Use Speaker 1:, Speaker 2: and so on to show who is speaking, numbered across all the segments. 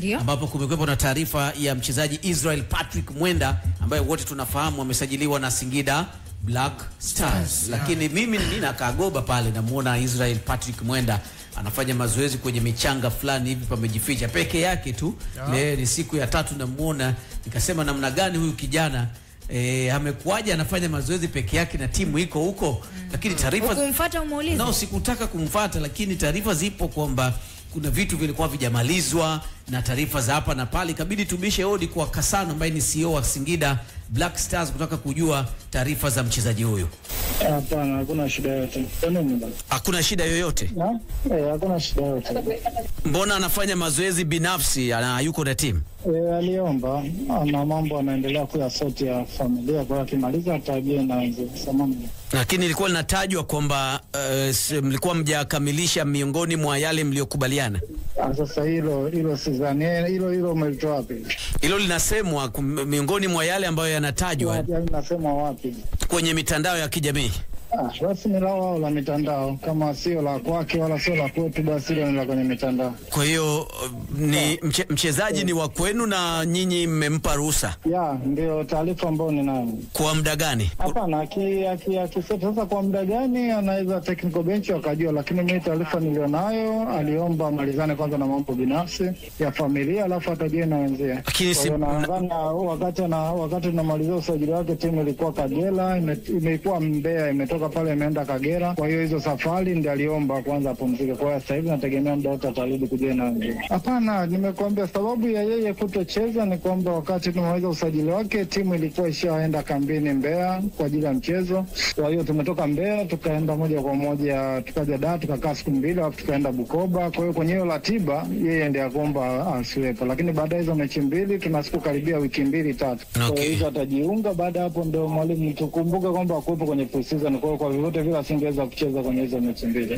Speaker 1: Ndio.
Speaker 2: ambapo kumekuwepo na taarifa ya mchezaji Israel Patrick Mwenda ambaye wote tunafahamu amesajiliwa na Singida Black Stars, lakini mimi nina kagoba pale, namuona Israel Patrick Mwenda anafanya mazoezi kwenye michanga fulani hivi pamejificha peke yake tu. Leo ni siku ya tatu namuona, nikasema namna gani huyu kijana E, amekuwaje anafanya mazoezi peke yake na timu iko huko, lakini taarifa
Speaker 1: Ukumfuata umuulize.
Speaker 2: No, sikutaka kumfata, lakini taarifa zipo kwamba kuna vitu vilikuwa vijamalizwa na taarifa za hapa na pale, ikabidi tubishe hodi kwa Kasano ambaye ni CEO wa Singida Black Stars kutaka kujua taarifa za mchezaji huyu.
Speaker 3: Hapana, hakuna shida yote. Kwa nini basi?
Speaker 2: Hakuna shida yoyote.
Speaker 3: Na? Eh, hakuna shida yote.
Speaker 2: Mbona anafanya mazoezi binafsi, ana yuko na timu?
Speaker 3: Eh, aliomba ana mambo anaendelea kuyasoti ya familia, kwa hiyo akimaliza atajie na wenzie. Samahani.
Speaker 2: Lakini ilikuwa linatajwa kwamba uh, mlikuwa mjakamilisha miongoni mwa yale mliokubaliana.
Speaker 3: Ah, Sasa hilo hilo sidhani Eh, hilo hilo umelitoa wapi?
Speaker 2: Hilo linasemwa kum- miongoni mwa yale ambayo yanatajwa
Speaker 3: Yaani nasema wapi?
Speaker 2: kwenye mitandao ya kijamii.
Speaker 3: Ah, basi ni lao wao la mitandao, kama sio la kwake wala sio la kwetu, basi hilo ni la kwenye mitandao.
Speaker 2: Kwa hiyo uh, ni mche, mchezaji ni wa kwenu na nyinyi mmempa ruhusa
Speaker 3: Ya, ndio taarifa ambayo ninayo.
Speaker 2: kwa muda gani?
Speaker 3: Hapana, aki- aki- akisema sasa kwa muda gani anaweza technical bench wakajua, lakini mimi taarifa nilionayo, aliomba amalizane kwanza na mambo binafsi ya familia, alafu atajie na wenzie.
Speaker 2: Lakini
Speaker 3: Kwa
Speaker 2: si-
Speaker 3: hiyo nadhani wakati na wakati tunamalizia usajili wake, timu ilikuwa Kagera, ime- imekuwa Mbeya, imetoka pale imeenda Kagera. Kwa hiyo hizo safari ndio aliomba kwanza apumzike. Kwa hiyo sasa hivi nategemea muda wote atarudi kujia na wenzie. Hapana, nimekuambia sababu ya yeye kutocheza ni kwamba wakati tumemaliza usajili wake, timu ilikuwa ishaenda kambini Mbeya kwa ajili ya mchezo. Kwa hiyo tumetoka Mbeya tukaenda moja kwa moja tukaja Dar tukakaa siku mbili, alafu tukaenda Bukoba. Kwa hiyo kwenye hiyo ratiba yeye ndiye akomba asiwepo, lakini baada ya hizo mechi mbili tuna siku karibia wiki mbili tatu. Kwa
Speaker 2: Okay.
Speaker 3: hiyo hizo atajiunga. Baada ya hapo ndio mwalimu, tukumbuke kwamba akuwepo kwenye pre-season. Kwa hiyo kwa vyovyote vile asingeweza kucheza kwenye hizo mechi mbili.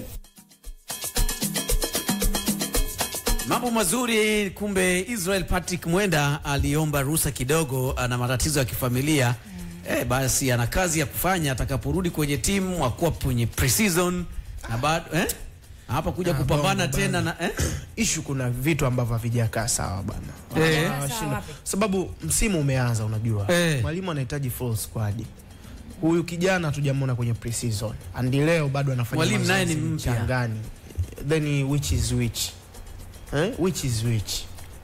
Speaker 2: Mambo mazuri. Kumbe Israel Patrick Mwenda aliomba ruhusa kidogo, ana matatizo ya kifamilia eh, basi ana kazi ya kufanya atakaporudi kwenye timu, akuwa kwenye pre-season na bado eh, hapa kuja
Speaker 4: Ah,
Speaker 2: kupambana
Speaker 4: bongo
Speaker 2: tena
Speaker 4: bana.
Speaker 2: na eh?
Speaker 4: ishu kuna vitu ambavyo havijakaa sawa bana
Speaker 2: Eh.
Speaker 4: Ah,
Speaker 1: Sawa
Speaker 4: shida.
Speaker 1: wapi?
Speaker 4: sababu msimu umeanza unajua
Speaker 2: Eh.
Speaker 4: mwalimu anahitaji full squad huyu kijana hatujamwona kwenye pre-season andi leo bado anafanya
Speaker 2: Mwalimu naye ni
Speaker 4: mazoezi
Speaker 2: mpya.
Speaker 4: mchangani then which is which eh? which is which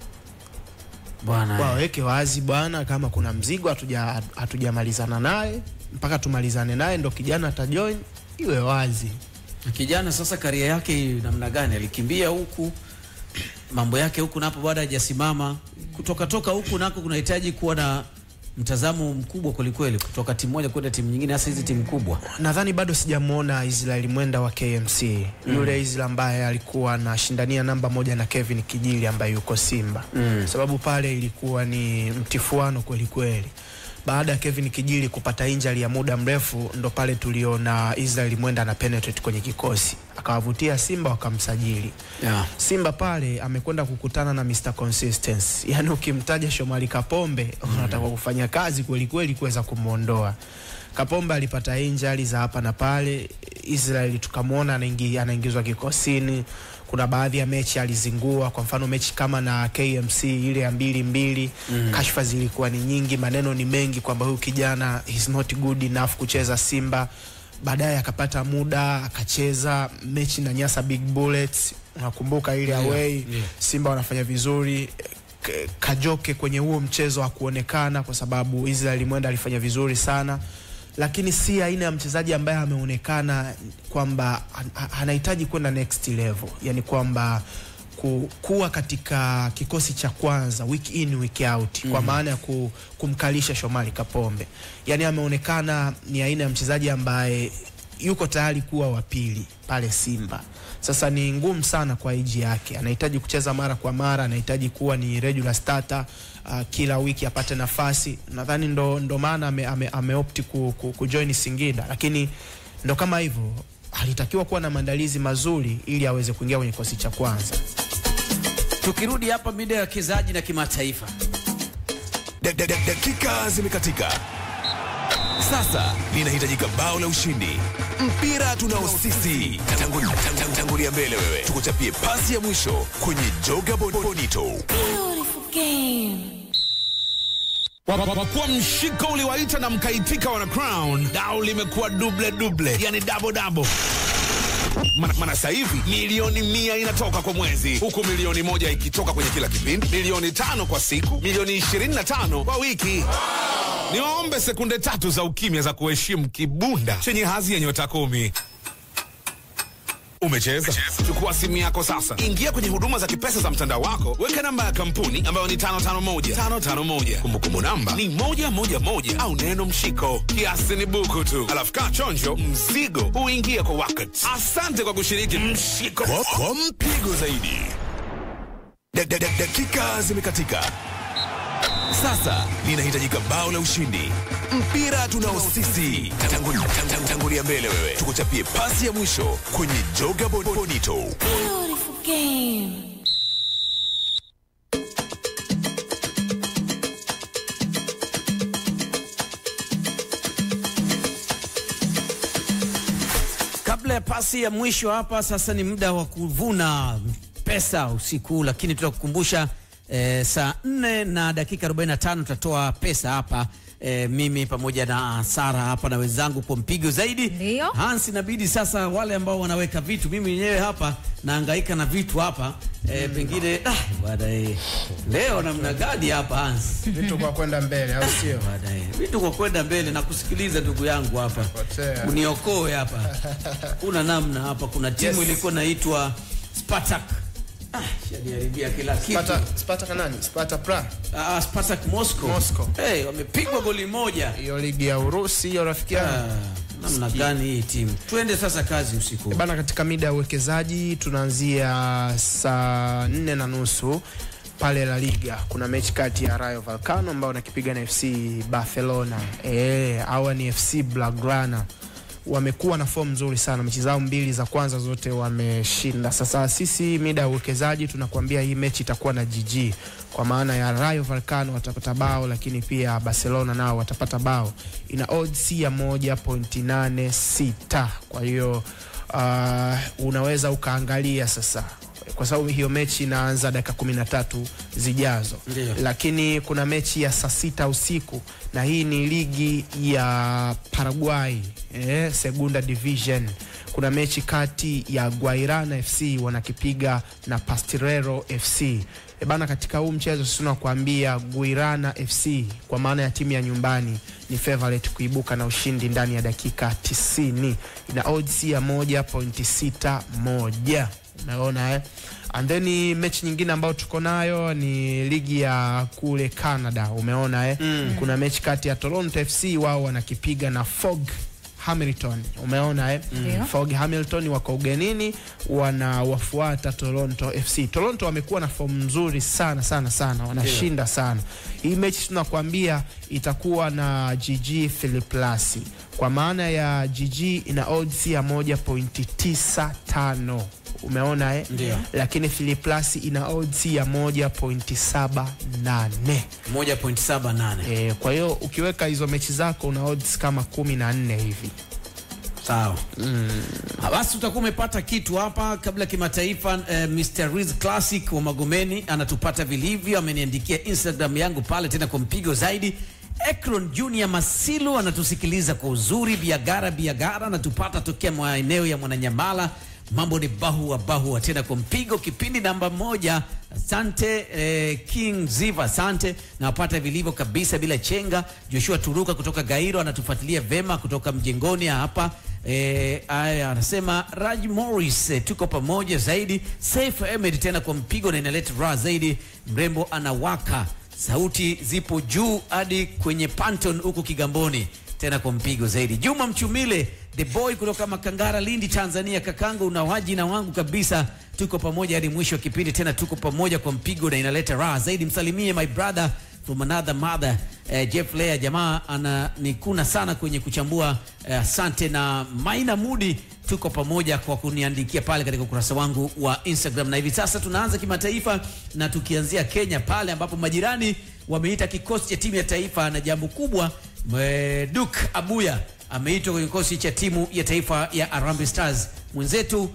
Speaker 2: Bwana eh.
Speaker 4: waweke wazi bwana kama kuna mzigo hatuja- hatujamalizana naye mpaka tumalizane naye ndo kijana atajoin iwe wazi
Speaker 2: kijana sasa karia yake namna gani? Alikimbia huku mambo yake huku napo bado hajasimama. Kutoka toka huku nako kunahitaji kuwa na mtazamo mkubwa kwelikweli, kutoka timu moja kwenda timu nyingine, hasa hizi timu kubwa.
Speaker 4: nadhani bado sijamwona Israel Mwenda wa KMC yule Israel ambaye alikuwa anashindania namba moja na Kevin Kijili ambaye yuko Simba
Speaker 2: Mm.
Speaker 4: sababu pale ilikuwa ni mtifuano kweli kweli. Baada ya Kevin Kijili kupata injury ya muda mrefu, ndo pale tuliona Israel Mwenda ana penetrate kwenye kikosi akawavutia Simba wakamsajili.
Speaker 2: Yeah.
Speaker 4: Simba pale amekwenda kukutana na Mr Consistency, yaani ukimtaja Shomari Kapombe unataka kufanya kazi kweli kweli kuweza kumwondoa Kapombe. Alipata injury za hapa na pale, Israel tukamwona anaingi, anaingizwa kikosini. Kuna baadhi ya mechi alizingua, kwa mfano mechi kama na KMC ile ya mbili mbili mm. Kashfa zilikuwa ni nyingi, maneno ni mengi kwamba huyu kijana is not good enough kucheza Simba baadaye akapata muda akacheza mechi na Nyasa Big Bullets, unakumbuka ile
Speaker 2: Yeah,
Speaker 4: away
Speaker 2: yeah.
Speaker 4: Simba wanafanya vizuri. K- Kajoke kwenye huo mchezo hakuonekana kwa sababu Israel Mwenda alifanya vizuri sana, lakini si aina ya mchezaji ambaye ameonekana kwamba an- a- anahitaji kwenda next level, yani kwamba ku, kuwa katika kikosi cha kwanza week in week out kwa maana ya ku, kumkalisha Shomari Kapombe. Yani ameonekana ni aina ya mchezaji ambaye yuko tayari kuwa wa pili pale Simba. Sasa ni ngumu sana kwa iji yake, anahitaji kucheza mara kwa mara, anahitaji kuwa ni regular starter uh, kila wiki apate nafasi. Nadhani ndo, ndo maana ame, ame, ameopti ku, ku, kujoin Singida, lakini ndo kama hivyo alitakiwa kuwa na maandalizi mazuri ili aweze kuingia kwenye kikosi cha kwanza.
Speaker 2: Tukirudi hapa mida ya wachezaji na kimataifa,
Speaker 5: Da- da- da- Dakika zimekatika.
Speaker 1: Sasa linahitajika bao la ushindi. Mpira tunao sisi. Tangulia, tang- tangulia mbele wewe, tukuchapie pasi ya mwisho kwenye Joga Bon- Bonito.
Speaker 5: Beautiful game.
Speaker 6: Kwa mshiko uliwaita na mkaitika wana crown, dau limekuwa duble duble, yani double double. Mana, mana sasa hivi milioni mia inatoka kwa mwezi, huku milioni moja ikitoka kwenye kila kipindi, milioni tano kwa siku, milioni ishirini na tano kwa wiki. Niwaombe sekunde tatu za ukimya za kuheshimu kibunda chenye hadhi ya nyota kumi. Umecheza? Chukua simu yako sasa, ingia kwenye huduma za kipesa za mtandao wako, weka namba ya kampuni ambayo ni 551 551. Kumbukumbu namba ni moja moja moja au neno mshiko. Kiasi ni buku tu, alafu kaa chonjo, mzigo huingia kwa wakati. Asante kwa kushiriki mshiko.
Speaker 1: Kwa, kwa mpigo zaidi. Da, da, da, dakika zimekatika. Sasa linahitajika bao la ushindi. Mpira tunao sisi. Tangulia, tang- tangulia mbele wewe, tukuchapie pasi ya mwisho kwenye Joga Bon- Bonito.
Speaker 5: Beautiful game.
Speaker 2: Kabla ya pasi ya mwisho hapa, sasa ni muda wa kuvuna pesa usiku, lakini tutakukumbusha eh, saa 4 na dakika 45 tutatoa pesa hapa eh, mimi pamoja na Sara hapa na wenzangu kwa mpigo zaidi.
Speaker 7: Ndio.
Speaker 2: Hans, inabidi sasa wale ambao wanaweka vitu, mimi mwenyewe hapa nahangaika na vitu hapa eh, pengine ah, bwana eh, leo namna gani hapa Hans?
Speaker 4: Vitu kwa kwenda mbele, au sio?
Speaker 2: Baadaye vitu kwa kwenda mbele na kusikiliza ndugu yangu hapa,
Speaker 4: Potea.
Speaker 2: uniokoe hapa. Kuna namna hapa, kuna timu
Speaker 4: Yes.
Speaker 2: ilikuwa inaitwa Spartak. Ah, shaniharibia kila kitu.
Speaker 4: Sparta, Sparta kanani? Sparta Praha.
Speaker 2: Ah, Spartak Moscow.
Speaker 4: Moscow.
Speaker 2: Hey, wamepigwa goli moja.
Speaker 4: Hiyo ligi ya Urusi hiyo rafiki yangu.
Speaker 2: Ah, namna gani hii timu? Twende sasa kazi usiku.
Speaker 4: Bana, katika mida ya uwekezaji tunaanzia saa nne na nusu pale La Liga kuna mechi kati ya Rayo Vallecano ambao wanakipiga na FC Barcelona. Eh, hawa ni FC Blaugrana wamekuwa na fomu nzuri sana, mechi zao mbili za kwanza zote wameshinda. Sasa sisi mida ya uwekezaji tunakuambia hii mechi itakuwa na GG, kwa maana ya Rayo Vallecano watapata bao, lakini pia Barcelona nao watapata bao. Ina odds ya 1.86 kwa hiyo uh, unaweza ukaangalia sasa kwa sababu hiyo mechi inaanza dakika kumi na tatu zijazo
Speaker 2: Ndiyo.
Speaker 4: lakini kuna mechi ya saa sita usiku na hii ni ligi ya Paraguay eh, Segunda Division. Kuna mechi kati ya Guairana FC wanakipiga na Pastirero FC. E bana, katika huu mchezo sisi tunakuambia Guirana FC kwa maana ya timu ya nyumbani ni favorite kuibuka na ushindi ndani ya dakika 90. Ina odds ya 1.61. Unaona eh? And then mechi nyingine ambayo tuko nayo ni ligi ya kule Canada. Umeona eh? Mm. Kuna mechi kati ya Toronto FC wao wanakipiga na Fog Hamilton. Umeona eh?
Speaker 7: Ndio.
Speaker 4: Fog Hamilton wako ugenini wanawafuata Toronto FC. Toronto wamekuwa na fomu nzuri sana sana sana, wanashinda sana. Hii mechi tunakwambia itakuwa na GG Philiplasi, kwa maana ya GG ina odds ya 1.95 umeona eh?
Speaker 2: Ndio.
Speaker 4: Lakini Philiplasi ina odds ya 1.78
Speaker 2: 1.78.
Speaker 4: eh, kwa hiyo ukiweka hizo mechi zako una odds kama kumi na nne hivi.
Speaker 2: Sawa. Ah, Basi utakuwa umepata kitu hapa kabla ya kimataifa. Eh, Mr. Riz Classic wa Magomeni anatupata vilivyo, ameniandikia Instagram yangu pale tena kwa mpigo zaidi. Ekron Junior Masilu anatusikiliza kwa uzuri. Biagara Biagara anatupata tokea maeneo ya Mwananyamala. Mambo ni bahua bahua tena kwa mpigo, kipindi namba moja. Asante eh, King Ziva, asante nawapata vilivyo kabisa bila chenga. Joshua Turuka kutoka Gairo anatufuatilia vema kutoka mjengoni hapa. Eh, aya anasema Raj Morris eh, tuko pamoja zaidi. Saif Ahmed tena kwa mpigo na inaleta raha zaidi. Mrembo anawaka, sauti zipo juu hadi kwenye Panton huko Kigamboni tena kwa mpigo zaidi. Juma Mchumile the boy kutoka Makangara, Lindi, Tanzania. Kakangu unawaji na wangu kabisa, tuko pamoja hadi mwisho wa kipindi, tena tuko pamoja kwa mpigo na inaleta raha zaidi. Msalimie my brother from another mother eh, Jeff Lea, jamaa ananikuna sana kwenye kuchambua. eh, Asante na Maina Mudi, tuko pamoja kwa kuniandikia pale katika ukurasa wangu wa Instagram. Na hivi sasa tunaanza kimataifa na tukianzia Kenya pale ambapo majirani wameita kikosi cha timu ya taifa na jambo kubwa Mwe- Duke Abuya ameitwa kwenye kikosi cha timu ya taifa ya Harambee Stars. Mwenzetu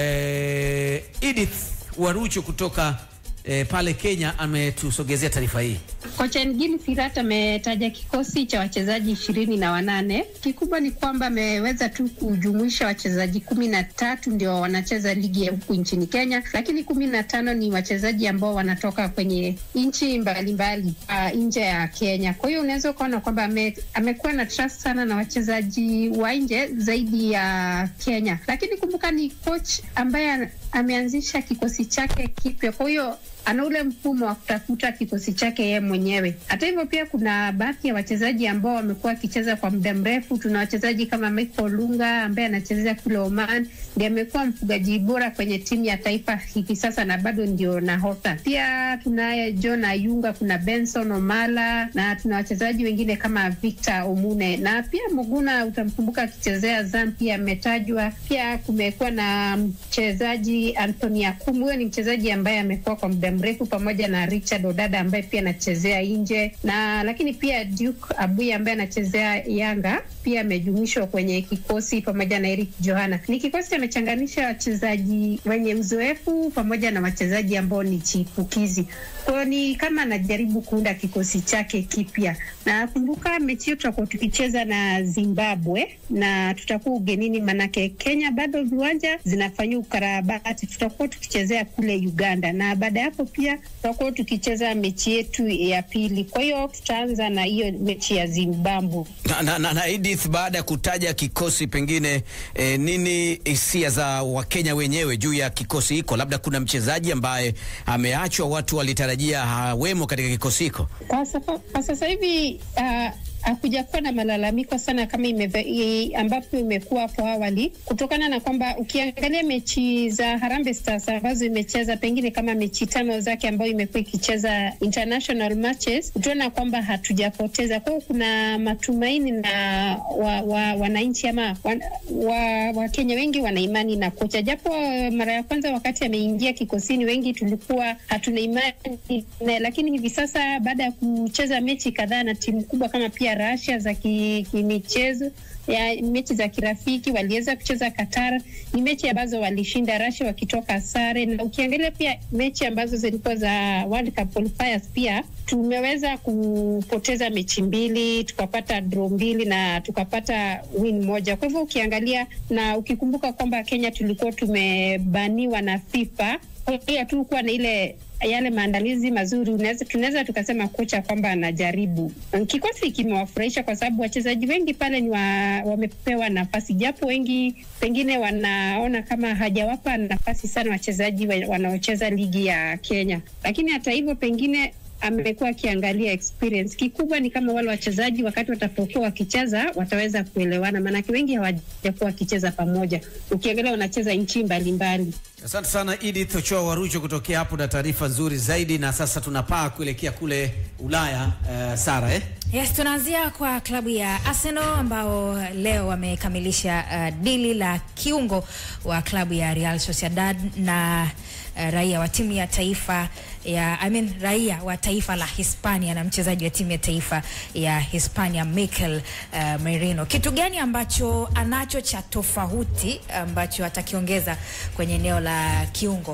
Speaker 2: eh, Edith Warucho kutoka eh, pale Kenya ametusogezea taarifa hii.
Speaker 7: Kocha Ngini Firat ametaja kikosi cha wachezaji ishirini na wanane. Kikubwa ni kwamba ameweza tu kujumuisha wachezaji kumi na tatu ndio wanacheza ligi ya huku nchini Kenya, lakini kumi na tano ni wachezaji ambao wanatoka kwenye nchi mbalimbali uh, nje ya Kenya. Kwa hiyo unaweza ukaona kwamba ame, amekuwa na trust sana na wachezaji wa nje zaidi ya Kenya, lakini kumbuka ni coach ambaye ameanzisha kikosi chake kipya, kwa hiyo ana ule mfumo wa kutafuta kikosi chake yeye mwenyewe. Hata hivyo, pia kuna baadhi ya wachezaji ambao wamekuwa wakicheza kwa muda mrefu. Tuna wachezaji kama Michael Lunga ambaye anachezea kule Oman, ndiye amekuwa mfugaji bora kwenye timu ya taifa hivi sasa na bado ndio nahodha. Pia tunaye John Ayunga, kuna Benson Omala na tuna wachezaji wengine kama Victor Omune na pia Muguna, utamkumbuka akichezea Azam, pia ametajwa. Pia kumekuwa na mchezaji Anthony Akumu, huyo ni mchezaji ambaye amekuwa kwa muda mrefu pamoja na Richard Odada ambaye pia anachezea nje na lakini pia Duke Abuya ambaye anachezea Yanga pia amejumuishwa kwenye kikosi pamoja na Eric Johana. Ni kikosi amechanganisha wachezaji wenye uzoefu pamoja na wachezaji ambao ni chipukizi. Kwa hiyo ni kama anajaribu kuunda kikosi chake kipya, na kumbuka mechi hiyo tutakuwa tukicheza na Zimbabwe na tutakuwa ugenini, manake Kenya bado viwanja zinafanyiwa ukarabati. Tutakuwa tukichezea kule Uganda na baada ya hapo pia tutakuwa tukicheza mechi yetu ya pili. Kwa hiyo tutaanza na hiyo mechi ya Zimbabwe.
Speaker 8: Na, na, na, na Edith, baada ya kutaja kikosi pengine eh, nini hisia za Wakenya wenyewe juu ya kikosi hiko? Labda kuna mchezaji ambaye ameachwa, watu walitarajia hawemo katika kikosi hiko.
Speaker 7: Kwa, safa, kwa sasa hivi uh, hakuja kuwa na malalamiko sana kama imeve, i, ambapo imekuwa hapo awali, kutokana na kwamba ukiangalia mechi za Harambee Stars ambazo imecheza pengine kama mechi tano zake ambayo imekuwa ikicheza international matches, utaona kwamba hatujapoteza. Kwa hiyo kuna matumaini na wa, wa, wananchi ama Wakenya wa, wa wengi wana imani na kocha, japo mara ya kwanza wakati ameingia kikosini wengi tulikuwa hatuna imani, lakini hivi sasa baada ya kucheza mechi kadhaa na timu kubwa kama pia Russia za kimichezo ki ya mechi za kirafiki waliweza kucheza Qatar. Ni mechi ambazo walishinda Russia wakitoka sare, na ukiangalia pia mechi ambazo zilikuwa za World Cup qualifiers pia tumeweza kupoteza mechi mbili, tukapata draw mbili na tukapata win moja. Kwa hivyo ukiangalia na ukikumbuka kwamba Kenya tulikuwa tumebaniwa na FIFA, kwa hiyo hatukuwa na ile yale maandalizi mazuri, tunaweza tukasema kocha kwamba anajaribu. Kikosi kimewafurahisha kwa sababu wachezaji wengi pale ni wa, wamepewa nafasi, japo wengi pengine wanaona kama hajawapa nafasi sana wachezaji wanaocheza ligi ya Kenya, lakini hata hivyo pengine amekuwa akiangalia experience. Kikubwa ni kama wale wachezaji wakati watapokuwa wakicheza wataweza kuelewana, maanake wengi hawajakuwa wakicheza pamoja. Ukiangalia wanacheza nchi mbalimbali.
Speaker 2: Asante sana Edith Ochoa Warucho kutokea hapo na taarifa nzuri zaidi. Na sasa tunapaa kuelekea kule Ulaya. Uh, Sara eh?
Speaker 9: Yes, tunaanzia kwa klabu ya Arsenal ambao leo wamekamilisha uh, dili la kiungo wa klabu ya Real Sociedad na uh, raia wa timu ya taifa ya I mean, raia wa taifa la Hispania na mchezaji wa timu ya taifa ya Hispania Mikel uh, Merino. Kitu gani ambacho anacho cha tofauti ambacho atakiongeza kwenye eneo la kiungo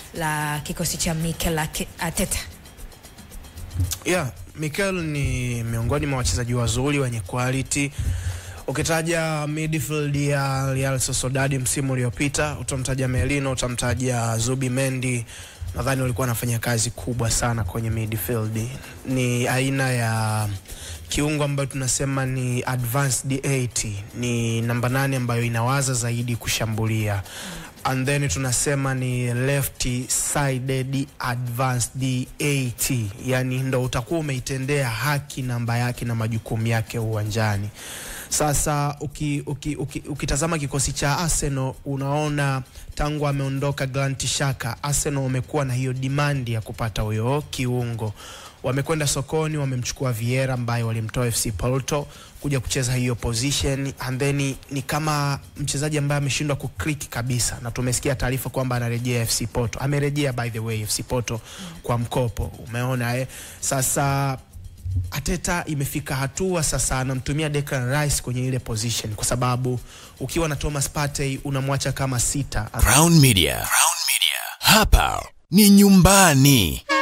Speaker 9: la kikosi cha Mikel Arteta?
Speaker 4: Yeah, Mikel ni miongoni mwa wachezaji wazuri wenye quality. Ukitaja midfield ya Real Sociedad msimu uliopita, utamtaja Merino, utamtaja Zubi Mendi nadhani walikuwa wanafanya kazi kubwa sana kwenye midfield. Ni aina ya kiungo ambayo tunasema ni advanced 80, ni namba nane ambayo inawaza zaidi kushambulia and then tunasema ni left sided advanced 80, yani ndo utakuwa umeitendea haki namba yake na majukumu yake uwanjani. Sasa uki, uki, uki, ukitazama kikosi cha Arsenal unaona tangu ameondoka Granit Xhaka, Arsenal wamekuwa na hiyo demand ya kupata huyo kiungo. Wamekwenda sokoni, wamemchukua Vieira ambaye walimtoa FC Porto kuja kucheza hiyo position and then ni kama mchezaji ambaye ameshindwa kuclick kabisa, na tumesikia taarifa kwamba anarejea FC Porto. Amerejea by the way FC Porto kwa mkopo, umeona eh? Sasa Ateta imefika hatua sasa anamtumia Declan Rice kwenye ile position, kwa sababu ukiwa na Thomas Partey unamwacha kama sita
Speaker 1: Crown Media. Crown Media. Hapa ni nyumbani.